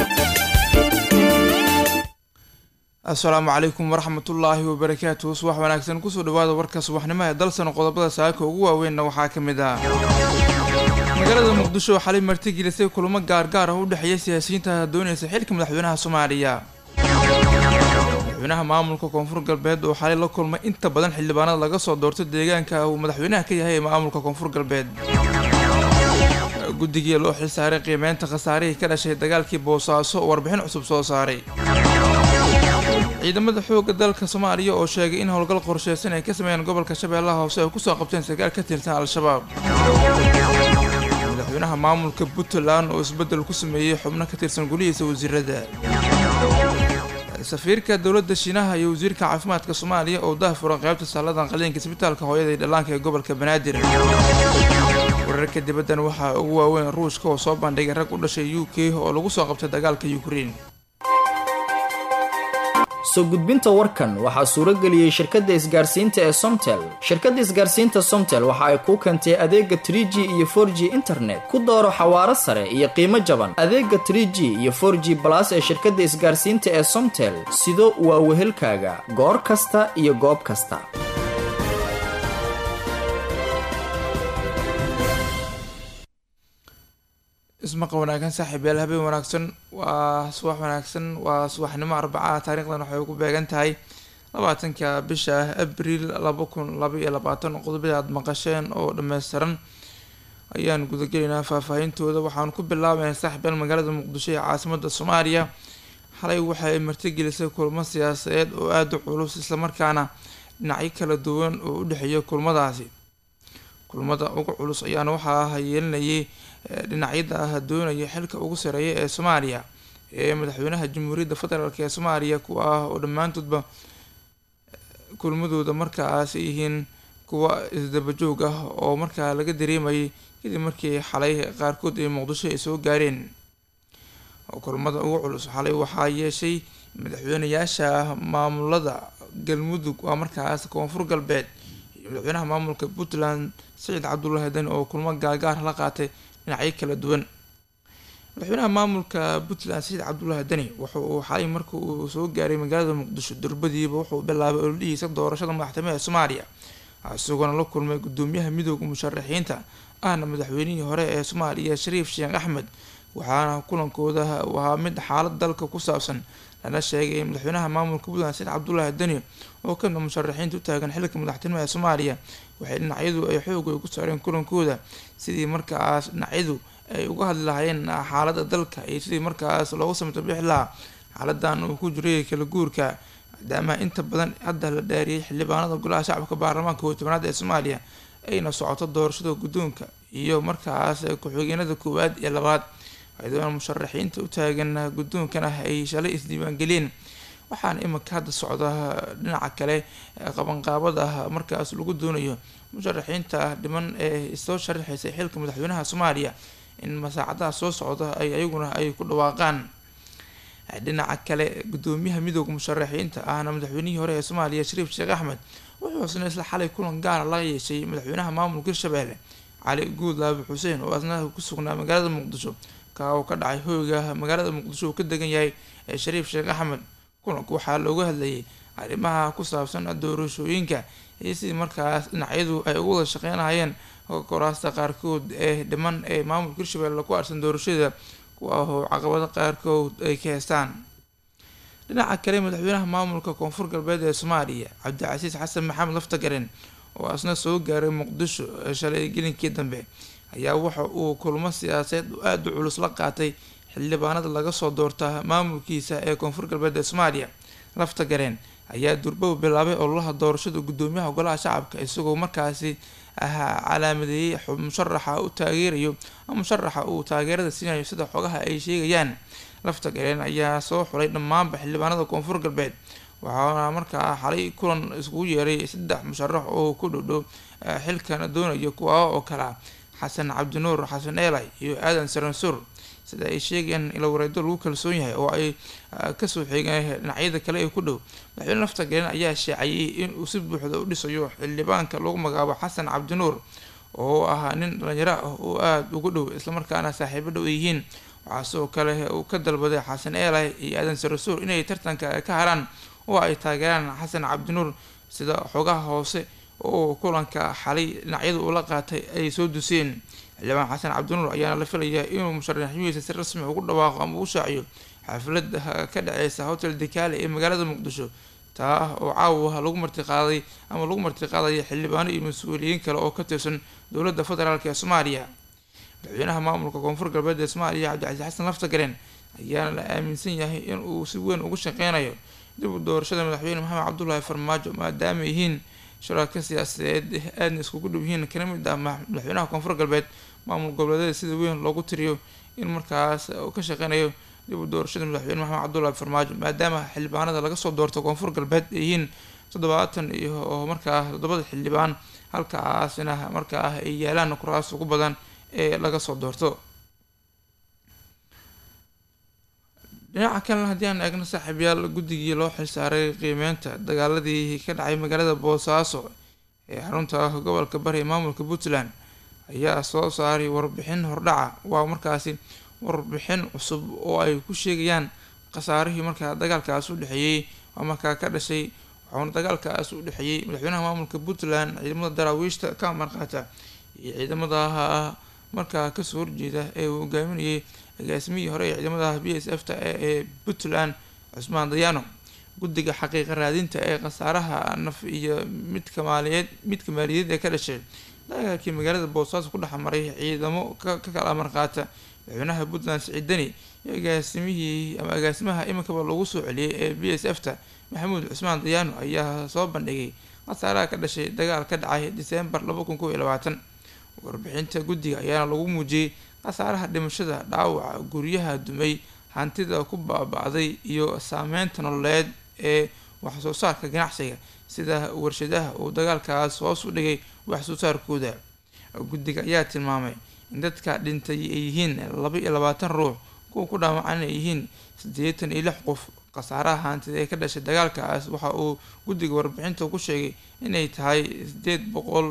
asalaamu calaykum waraxmatullaahi wabarakaatuhu subax wanaagsan kusoo dhawaada warka subaxnimo ee dalsan qodobada saaka ugu waaweynna waxaa ka mid ah magaalada muqdisho xalay martigelisay kulamo gaargaar ah u dhexeeya siyaasiyiinta doonaysa xilka madaxweynaha soomaaliya madaxweynaha maamulka koonfur galbeed oo xalay la kulmay inta badan xildhibaanada laga soo doortay deegaanka uu madaxweynaha ka yahay ee maamulka koonfur galbeed guddigii loo xilsaaray qiimeynta khasaarihii ka dhashay dagaalkii boosaaso oo warbixin cusub soo saaray ciidamada xoogga dalka soomaaliya oo sheegay in howlgal qorsheysan ay ka sameeyeen gobolka shabeellaha hoose ay kusoo qabteen sarkaal ka tirsan al-shabaab madaxweynaha maamulka puntland oo isbeddel ku sameeyey xubno ka tirsan gulihiisa wasiirada safiirka dowladda shiinaha iyo wasiirka caafimaadka soomaaliya oo dahfuran qaybta saaladan qaliinka isbitaalka hooyada iyo dhallaanka ee gobolka banaadir wararka dibaddan waxaa ugu waaweyn ruushka oo soo bandhigay rag u dhashay u k oo lagu soo qabtay dagaalka ukrein soo gudbinta warkan waxaa suurageliyey shirkadda isgaarsiinta ee somtel shirkadda isgaarsiinta somtel waxa ay kuu keentay adeega trie g iyo for g internet ku dooro xawaaro sare iyo qiimo jaban adeega trie g iyo for g balas ee shirkadda isgaarsiinta ee somtel sido waa wehelkaaga goor kasta iyo goob kasta ismaqa wanaagsan saaxiib yaal habeen wanaagsan waa subax wanaagsan waa subaxnimo arbacaha taarikhdan waxay ugu beegan tahay labaatanka bisha abriil laba kun laba iyo labaatan qodobada aada maqasheen oo dhameystiran ayaan gudagelaynaa faahfaahintooda waxaan ku bilaabaynaa saaxiib yaal magaalada muqdisho ee caasimada soomaaliya xalay waxay martigelisay kulmo siyaasadeed oo aada u culus islamarkaana dhinacyo kala duwan oo u dhexeeya kulmadaasi kulmada ugu culus ayaana waxaa yeelinayay dhinacyada ah doonaya xilka ugu sareeya ee soomaaliya ee madaxweynaha jamhuuriyadda federaalk ee soomaaliya kuwa ah oo dhammaantoodba kulmadooda markaas yihiin kuwa isdabajoog ah oo markaa laga dareemayay kadib markii xalay qaarkood ee muqdisho ay soo gaareen kulmada ugu culus xalay waxaa yeeshay madaxweynayaasha maamulada galmudug waa markaas koonfur galbeed iyo madaxweynaha maamulka puntland saciid cabdullaahi dani oo kulmo gaargaar la qaatay dhinacyo kala duwan madaxweynaha maamulka puntland saciid cabdullaahi dani wuxa uu xalay marka uu soo gaaray magaalada muqdisho durbadiiba wuxuu bilaabay ololihiisa doorashada madaxtooyaha soomaaliya isagoona la kulmay gudoomiyaha midooda musharaxiinta ahna madaxweynihii hore ee soomaaliya shariif sheekh axmed waxaana kulankooda ahaa mid xaalad dalka ku saabsan lana sheegay in madaxweynaha maamulka puntland saciid cabdullaahi dani oo kamida musharaxiinta u taagan xilka madaxtooyaha ee soomaaliya waxay dhinacyadu ay xoog ay ku saareen kulankooda sidii markaas dhinacyadu ay uga hadli lahaayeen xaalada dalka iyo sidii markaas loogu samto bixi lahaa xaaladan uu ku jiray kala guurka maadaama inta badan hadda la dhaariyay xildhibaanada golaha shacabka baarlamaanka kow tobanaad ee soomaaliya ayna socoto doorashada guddoonka iyo markaas ku-xigeenada koowaad iyo labaad aydoona musharaxiinta u taagan guddoonkana ay shalay isdiiwaangeliyeen waxaana iminka hadda socda dhinaca kale qabanqaabada markaas lagu doonayo musharaxiinta dhiman ee soo sharaxaysay xilka madaxweynaha soomaaliya in masaacadaha soo socda ay ayaguna ay ku dhawaaqaan dhinaca kale gudoomiyaha midooda musharaxiinta ahna madaxweynihii hore ee soomaaliya shariif sheekh axmed wuxuu isna isla xalay kulan gaara la yeeshay madaxweynaha maamulka hirshabeelle cali guud laabi xuseen oo asna ku sugnaa magaalada muqdisho ka uu ka dhacay hoyga magaalada muqdisho uu ka degan yahay ee shariif sheekh axmed kulanku waxaa looga hadlayay arrimaha ku saabsan doorashooyinka iyo sidii markaas dhinacyadu ay ugu wada shaqeynayeen koraasta qaarkood ee dhiman ee maamulka hirshabelle ku arsan doorashada kuwa oo caqabado qaarkood ay ka heestaan dhinaca kale madaxweynaha maamulka koonfur galbeed ee soomaaliya cabdicasiis xasan maxamed laftagaren oo asna soo gaaray muqdisho shalay gelinkii dambe ayaa waxa uu kulmo siyaasadeed aada u culus la qaatay xildhibaanada laga soo doorta maamulkiisa ee koonfur galbeed ee soomaaliya lafta gareen ayaa durbow bilaabay ololaha doorashada gudoomiyaha golaha shacabka isagoo markaasi ahaa calaamadeeyey musharaxa u taageerayo musharaxa uu taageerada siinayo sida xogaha ay sheegayaan lafta gareen ayaa soo xulay dhammaanba xildhibaanada koonfur galbeed waxaana markaa xalay kulan iskugu yeeray saddex musharax oo ku dhowdhow xilkana doonaya kuwa oo kala xasan cabdinuur xasan eelay iyo aadan saransuur sida ay sheegayaan ila wareedo lagu kalsoon yahay oo ay kasoo xeegeen dhinacyada kale ee ku dhow madaxweyne lafta galen ayaa sheecayay inuu si buuxda u dhisayo xildhibaanka lagu magacaabo xasan cabdinuur oo ahaa nin dhalinyaro ah oo aada ugu dhow islamarkaana saaxiibo dhow ay yihiin waxaa sidoo kale uu ka dalbaday xasan eelay iyo aadan sarasuur inay tartanka ka haraan oo ay taageeraan xasan cabdinuur sida xogaha hoose oo kulanka xalay dhinacyadu ula qaatay ay soo duseen xildhibaan xasan cabdinuur ayaana la filayaa inuu musharaxnimadiisa si rasmi ugu dhawaaqo ama u shaaciyo xaflada ka dhaceysa hotel dekaale ee magaalada muqdisho taa oo caawa lagu martiqaaday ama lagu martiqaadaya xildhibaano iyo mas-uuliyiin kale oo ka tirsan dowladda federaalk ee soomaaliya madaxweynaha maamulka koonfur galbeed ee soomaaliya cabdicasiis xasan laftagareen ayaana la aaminsan yahay in uu si weyn ugu shaqeynayo dib u doorashada madaxweyne maxamed cabdulaahi farmaajo maadaama yihiin sharaaka siyaasadeed aadna iskugu dhow yihiin kana mid ah madaxweynaha koonfur galbeed maamul goboleedyada sida weyn loogu tiriyo in markaas uu ka shaqeynayo dib u doorashada madaxweyne maxamed cabdulaahi farmaajo maadaama xildhibaanada laga soo doorto koonfur galbeed ay yihiin toddobaatan iyo oo markaa toddobada xildhibaan halkaasina markaa ay yaalaan kuraas ugu badan ee laga soo doorto dhinaca kalena haddii aan eegno saaxiibyaal guddigii loo xilsaaray qiimeynta dagaaladii ka dhacay magaalada boosaaso ee xarunta gobolka bari ee maamulka puntland ayaa soo saaray warbixin hordhaca waa markaasi warbixin cusub oo ay ku sheegayaan khasaarihii markaa dagaalkaas u dhexeeyey waa markaa ka dhashay waxauna dagaalkaas u dhexeeyey madaxweynaha maamulka puntland ciidamada daraawiishta ka marqaata iyo ciidamada markaa kasoo horjeeda ee uu hogaaminayay agaasimihii hore ee ciidamada b s f ta ee puntland cusmaan dayaano guddiga xaqiiqa raadinta ee khasaaraha naf iyo midka maaliyeed midka maaliyadeed ee ka dhashay dagaalkii magaalada boosaaso ku dhex maray ciidamo ka kala marqaata madaxweynaha puntland siciid deni iyo agaasimihii ama agaasimaha iminkaba lagu soo celiyay ee b s f ta maxamuud cusmaan dayaano ayaa soo bandhigay khasaaraha ka dhashay dagaal ka dhacay diseembar laba kun kow iyo labaatan warbixinta guddiga ayaana lagu muujiyey khasaaraha dhimashada dhaawaca guryaha dumay hantida ku baaba-day iyo saameynta nololeed ee waxsoo saarka ganacsiga sida warshadaha uu dagaalkaas hoos u dhigay waxsoo saarkooda guddiga ayaa tilmaamay in dadka dhintay ay yihiin laba iyo labaatan ruux kuwa ku dhaawacan ay yihiin siddeetan iyo lix qof khasaaraha hantida ee ka dhashay dagaalkaas waxa uu guddiga warbixinta ku sheegay inay tahay sideed boqol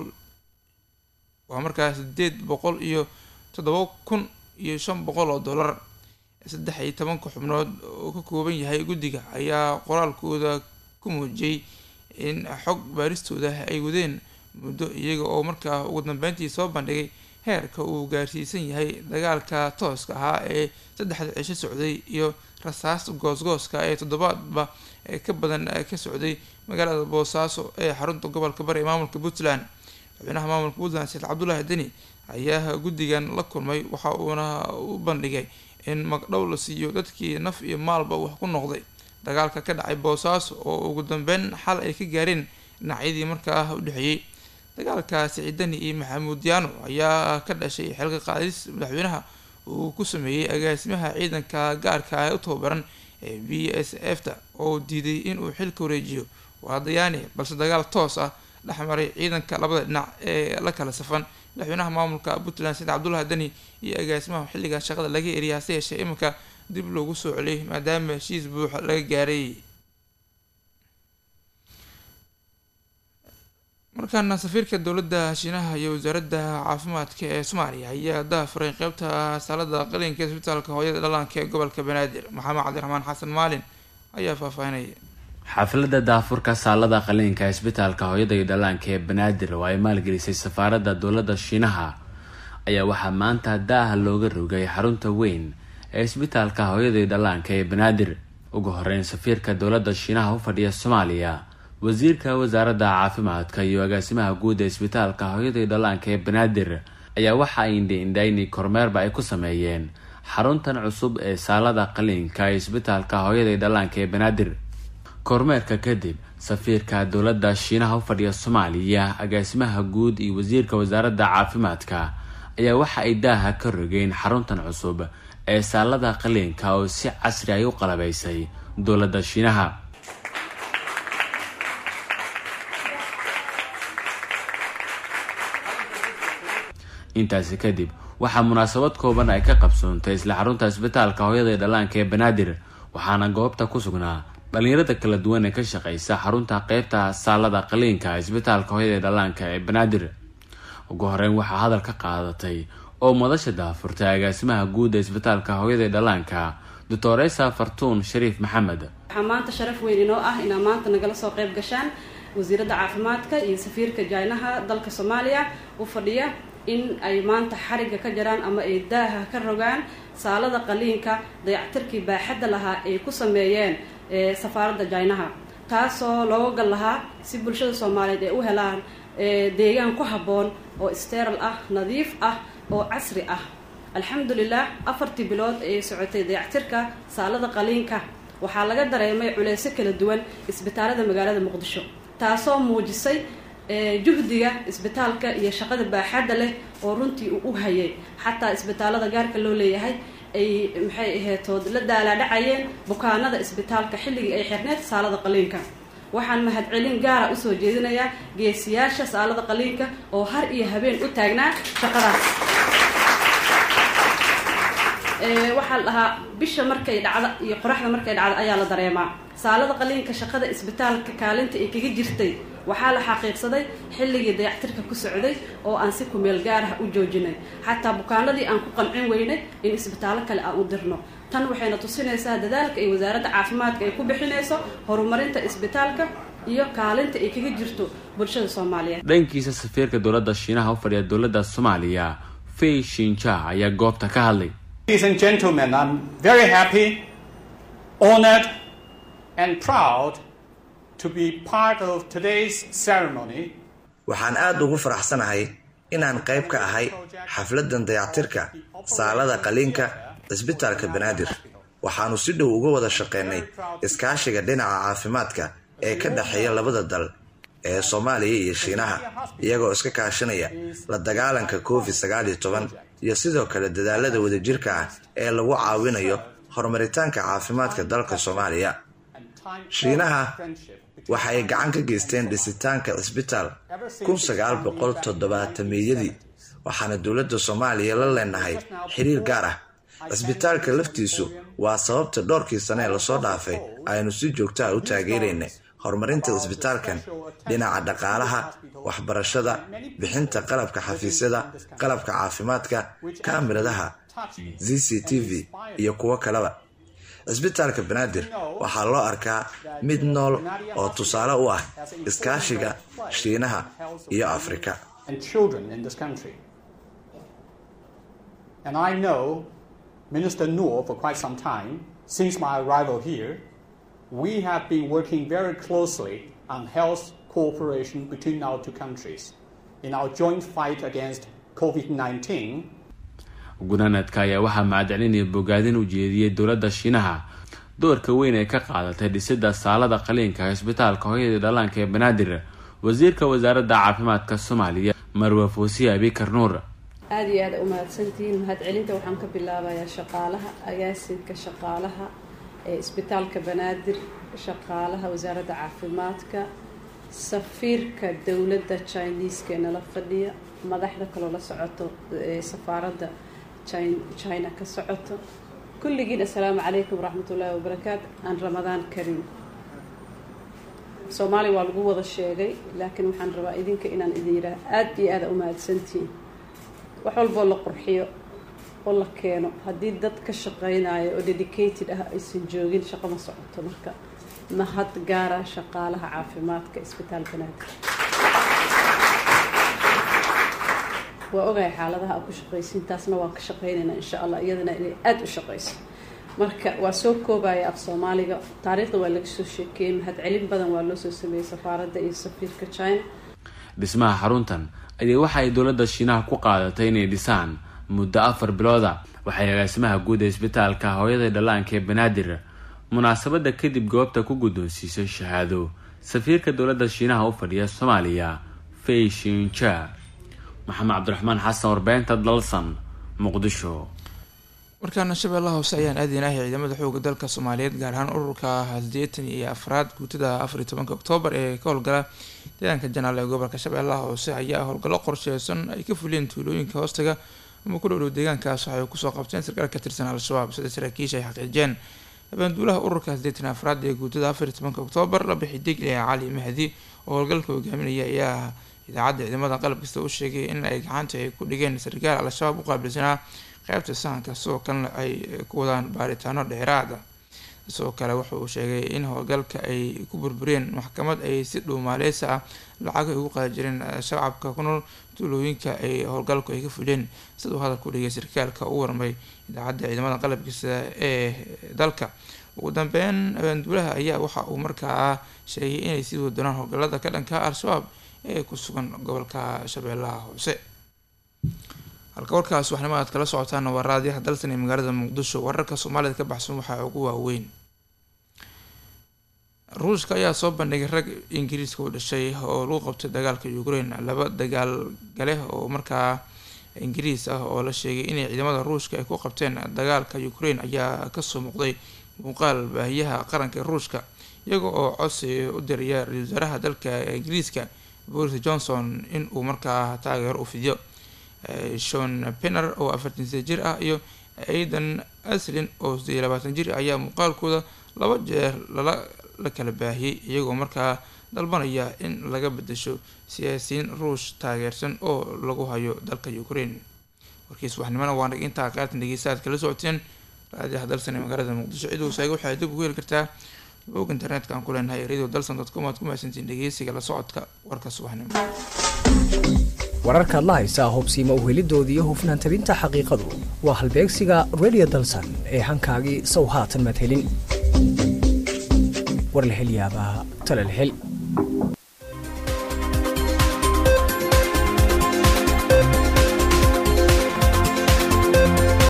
waa markaa sideed boqol iyo toddoba kun iyo shan boqol oo dollar saddex iyo tobanka xubnood oo ka kooban yahay guddiga ayaa qoraalkooda ku muujiyey in xog baaristooda ay wadeen muddo iyaga oo markaa ugu dambeyntii soo bandhigay heerka uu gaarsiisan yahay dagaalka tooska ahaa ee saddexda cisho socday iyo rasaas goosgooska ee toddobaadba ee ka badan ka socday magaalada boosaaso ee xarunta gobolka bari ee maamulka puntland madaxweynaha maamulka puntland sheekh cabdulaahi deni ayaa guddigan la kulmay waxa uuna u bandhigay in magdhow la siiyo dadkii naf iyo maalba wax ku noqday dagaalka ka dhacay boosaaso oo ugu dambeyn xal ay ka gaareen dhinacyadii markaa u dhexeeyey dagaalka siciidani iyo maxamuud yaano ayaa ka dhashay xilka qaadis madaxweynaha uu ku sameeyey agaasimaha ciidanka gaarka ah ee u tababaran ee b s f ta oo diiday inuu xilka wareejiyo waa dayaani balse dagaal toos ah dhexmaray ciidanka labada dhinac ee la kala safan madaxweynaha maamulka puntland said cabdullahi deni iyo agaasimaha xilliga shaqada laga eriya hase yeeshee iminka dib loogu soo celiyay maadaama heshiis buuxa laga gaaray markaana safiirka dowladda shiinaha iyo wasaaradda caafimaadka ee soomaaliya ayaa dahafuray qeybta saalada qalinka isbitaalka hooyada dhallaanka ee gobolka banaadir maxamed cabdiraxmaan xasan maalin ayaa faahfaahinaya xafladda daafurka saalada qaliinka isbitaalka hooyada iyo dhallaanka ee banaadir oo ay maalgelisay safaaradda dowladda shiinaha ayaa waxaa maanta daaha looga rogay xarunta weyn ee isbitaalka hooyada iyo dhallaanka ee banaadir ugu horeyn safiirka dowladda shiinaha u fadhiya soomaaliya wasiirka wasaaradda caafimaadka iyo agaasimaha guud ee isbitaalka hooyada iyo dhallaanka ee banaadir ayaa waxa ay indhi-indhayni kormeerba ay ku sameeyeen xaruntan cusub ee saalada qaliinka ee isbitaalka hooyada iyo dhallaanka ee banaadir kormeerka kadib safiirka dowladda shiinaha u fadhiya soomaaliya agaasimaha guud iyo wasiirka wasaaradda caafimaadka ayaa waxa ay daaha ka rogeen xaruntan cusub ee saalada qaliinka oo si casri ay u qalabaysay dowladda shiinaha intaasi kadib waxaa munaasabad kooban ay ka qabsoontay isla xarunta isbitaalka hooyada ee dhallaanka ee banaadir waxaana goobta ku sugnaa dhalinyarada kala duwan ee ka shaqeysa xarunta qeybta saalada qaliinka isbitaalka hooyada ee dhallaanka ee banaadir ugu horeyn waxaa hadal ka qaadatay oo madasha daafurtay agaasimaha guud ee isbitaalka hooyada dhallaanka doctoresa fartuun shariif maxamed waxaa maanta sharaf weyn inoo ah inaa maanta nagala soo qayb gashaan wasiiradda caafimaadka iyo safiirka jaynaha dalka soomaaliya u fadhiya in ay maanta xarigga ka jaraan ama ay daaha ka rogaan saalada qaliinka dayactirkii baaxadda lahaa ay ku sameeyeen safaaradda jaynaha taasoo looga gal lahaa si bulshada soomaaliyeed ay u helaan deegaan ku habboon oo steral ah nadiif ah oo casri ah alxamdulilah afartii bilood ayay socotay dayactirka saalada qaliinka waxaa laga dareemay culeysyo kala duwan isbitaalada magaalada muqdisho taasoo muujisay juhdiga isbitaalka iyo shaqada baaxadda leh oo runtii uu u hayay xataa isbitaalada gaarka loo leeyahay ay maxay aheetood la daalaadhacayeen bukaanada isbitaalka xilligii ay xirneed saalada qaliinka waxaan mahadcelin gaara usoo jeedinayaa geesiyaasha saalada qaliinka oo har iyo habeen u taagnaa shaqadaas waxaa la dhahaa bisha markay dhacda iyo qoraxda markay dhacda ayaa la dareemaa saalada qaliinka shaqada isbitaalka kaalinta ay kaga jirtay waxaa la xaqiiqsaday xilligii dayactirka ku socday oo aan si kumeel gaaraha u joojinay xataa bukaanadii aan ku qancin weynay in isbitaallo kale aan u dirno tan waxayna tusinaysaa dadaalka ay wasaaradda caafimaadka ay ku bixinayso horumarinta isbitaalka iyo kaalinta ay kaga jirto bulshada soomaaliyeed dhankiisa safiirka dowladda shiinaha u fadhiya dowladda soomaaliya fay shinja ayaa goobta ka hadlay Ladies and gentlemen, I'm very happy, honored, and proud to be part of today's ceremony. waxaan aada ugu faraxsanahay inaan qayb ka ahay xafladan dayactirka saalada qaliinka cisbitaalka banaadir waxaanu si dhow uga wada shaqeynay iskaashiga dhinaca caafimaadka ee ka dhexeeya labada dal ee soomaaliya iyo shiinaha iyagoo iska kaashanaya la dagaalanka covid sagaal iyo toban iyo sidoo kale dadaalada wadajirka ah ee lagu caawinayo horumaritaanka caafimaadka dalka soomaaliya shiinaha waxa ay gacan ka geysteen dhisitaanka cisbitaal kun sagaal boqol toddobaatameyadii waxaana dowladda soomaaliya la leenahay xiriir gaar ah cisbitaalka laftiisu waa sababta dhowrkii sane ee lasoo dhaafay aynu si joogtaha u taageeraynay horumarinta cisbitaalkan dhinaca dhaqaalaha waxbarashada bixinta qalabka xafiisyada qalabka caafimaadka kaamiradaha z c t v iyo kuwo kaleba cisbitaalka banaadir waxaa loo arkaa mid nool oo tusaale u ah iskaashiga shiinaha iyo afrika And I know Minister Noor for quite some time, since my arrival here, we have been working very closely on health cooperation between our two countries in our joint fight against COVID 19. gunaanadka ayaa waxaa mahadcelinaya bogaadin u jeediyey dowladda shiinaha doorka weyn ee ka qaadatay dhisidda saalada qaliinka cisbitaalka hooyada dhallaanka ee banaadir wasiirka wasaaradda caafimaadka soomaaliya marwa foosiye abikar nuur aada iyo aada u mahadsantihiin mahadcelinta waxaan ka bilaabayaa shaqaalaha agaasinka shaqaalaha ee isbitaalka banaadir shaqaalaha wasaaradda caafimaadka safiirka dowladda chiniiska ee nala fadhiya madaxda kaloo la socoto ee safaaradda china ka socoto kulligiin assalaamu calaykum waraxmatullaahi wabarakaatu aan ramadaan karim soomaaliya waa lagu wada sheegay laakiin waxaan rabaa idinka inaan idin yidhaah aada iyo aada u mahadsantihiin wax walboo la qurxiyo oo la keeno haddii dad ka shaqeynayo oo dedicated ah aysan joogin shaqo ma socoto marka mahad gaara shaqaalaha caafimaadka isbitaal banaadir waa ogahay xaaladaha aad ku shaqaysiin taasna waan ka shaqeynaynaa insha allah iyadana inay aada u shaqeyso marka waa soo koobaya af soomaaliga taariikhda waa laga soo sheekeeyey mahadcelin badan waa loo soo sameeyey safaaradda iyo safiirka china dhismaha xaruntan ayaa waxa ay dowladda shiinaha ku qaadatay inay dhisaan muddo afar bilooda waxay agaasimaha guud ee isbitaalka hooyada dhallaanka ee banaadir munaasabadda kadib goobta ku guddoonsiisay shahaado safiirka dowladda shiinaha u fadhiya soomaaliya fay shinja maxamed cabdiraxmaan xasan warbeynta dalsan muqdisho markaana shabeellaha hoose ayaan aadeynahay ciidamada xooga dalka soomaaliyeed gaar ahaan ururka sideetan iyo afraad guutada afariy tobanka oktoobar ee ka howlgala deegaanka janaal ee gobolka shabeellaha hoose ayaa howlgallo qorsheysan ay ka fuliyeen tuulooyinka hoostaga ama ku dhowdhow deegaankaas waxay kusoo qabteen sarkaal ka tirsan al-shabaab sida saraakiisha ay xaqiijiyeen habaanduulaha ururka sideetan afraad ee guutada afariy tobanka oktoobar la bixi deg ee cali mahdi oo howlgalka hogaaminaya ayaa idaacadda ciidamada qalab kasta u sheegay in ay gacanta ay ku dhigeen sarkaal al-shabaab u qaabilsanaa qeybta sahanka sidoo kalena ay ku wadaan baaritaano dheeraada sidoo kale wuxa uu sheegay in howlgalka ay ku burburiyeen maxkamad ay si dhuumaaleysa ah lacag ay ugu qaadi jireen shacabka ku nool tuulooyinka ay howlgalku ay ka fuleen siduu hadalku dhigay sarkaalka u warmay idaacadda ciidamada qalabkiisa ee dalka ugu dambeyn abaanduulaha ayaa waxa uu markaa sheegay inay sii wadi doonaan howlgalada ka dhanka al-shabaab ee ku sugan gobolka shabeellaha hoose halka warkaas waxnimo aad kala socotaan waa raadiyaha dalsan ee magaalada muqdisho wararka soomaalida ka baxsan waxaa ugu waaweyn ruushka ayaa soo bandhigay rag ingiriiska u dhashay oo lagu qabtay dagaalka ukraine laba dagaal gale oo markaa ingiriis ah oo la sheegay inay ciidamada ruushka ay ku qabteen dagaalka ukraine ayaa kasoo muuqday muuqaal baahiyaha qaranka ruushka iyaga oo codsi u diraya ra-isul wasaaraha dalka ingiriiska boris johnson in uu markaa taageero u fidiyo shon penner oo afartan sade jir ah iyo aidan aslin oo sideed iyo labaatan jir ayaa muuqaalkooda laba jeer lala la kala baahiyey iyagoo markaa dalbanaya in laga bedesho siyaasiyiin ruush taageersan oo lagu hayo dalka ukraine warkiis waxnimana waa intaa qaartan dhegeysta aad kala socoteen raadiyaha dalsan ee magaalada muqdisho cid uu sheegay waxay dib ugu heli kartaa bog internetka aan ku leenahay radio dalsan dot com aad ku mahadsantiin dhegeysiga la socodka warka subaxnimo wararkaad la haysaa hubsiima uhelidoodii iyo hufnaan tabinta xaqiiqadu waa halbeegsiga radio dalsan ee hankaagii sow haatan maad helin war la hel yaabaa tale la hel